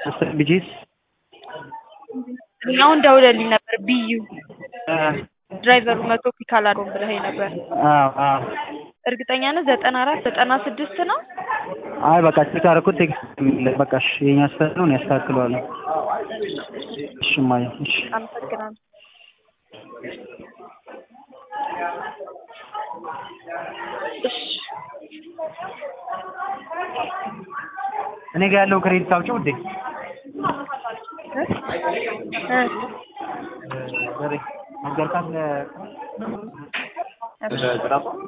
አስር ቢጂስ አሁን ደውለልኝ ነበር ብዩ ድራይቨሩ መቶ ፒክ አላደረገውም ብለኸኝ ነበር። አዎ አዎ እርግጠኛ ነህ? ዘጠና አራት ዘጠና ስድስት ነው። አይ በቃ ቼክ አደረኩት ቴክስት የሚል በቃ እሺ የኛ ስህተት ነው እኔ አስተካክለዋለሁ እሺ እማዬ እሺ አመሰግናለሁ። እሺ እኔ ጋር ያለው ክሬዲት አውጪው ውዴ እ በሬ ነገርካት ለ- እሺ